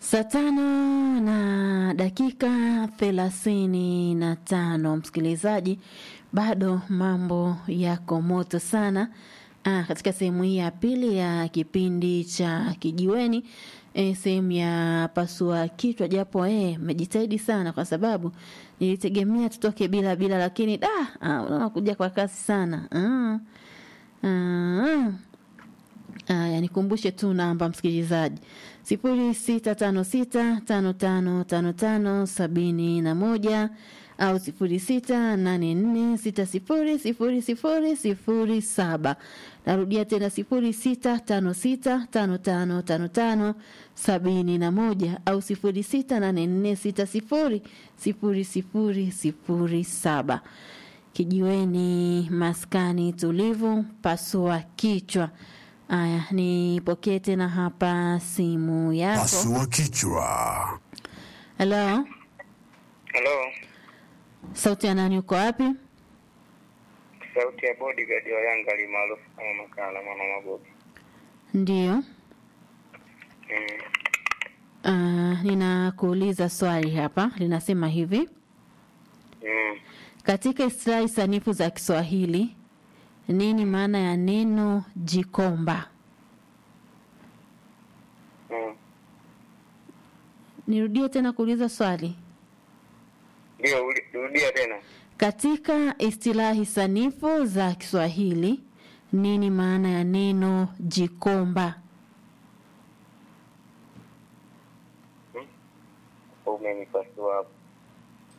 Saa tano na dakika thelathini na tano msikilizaji, bado mambo yako moto sana. Ah, katika sehemu hii ya pili ya kipindi cha kijiweni e, sehemu ya pasua kichwa, japo eh, mmejitahidi sana kwa sababu nilitegemea tutoke bila bila, lakini da, ah, unakuja kwa kasi sana ah. Ah. Aya, nikumbushe tu namba msikilizaji, sifuri sita tano sita tano tano tano tano sabini na moja au sifuri sita nane nne sita sifuri sifuri sifuri sifuri saba. Narudia tena sifuri sita tano sita tano tano tano tano sabini na moja au sifuri sita nane nne sita sifuri sifuri sifuri sifuri saba. Kijiweni maskani tulivu, pasua kichwa. Aya, nipokee tena hapa simu yako. Pasua kichwa. Halo, Halo, sauti ya nani? Uko wapi? sauti ya bodyguard wa Yanga alimaarufu kama Makala mwana Magobi. Ndiyo. Mm. Uh, ninakuuliza swali hapa, linasema hivi: Mm. katika istilahi sanifu za Kiswahili nini maana ya neno jikomba? Mm. Nirudie tena kuuliza swali. Ndio, uli- rudia tena. Katika istilahi sanifu za Kiswahili nini maana ya neno jikomba? Umenipasua hapo.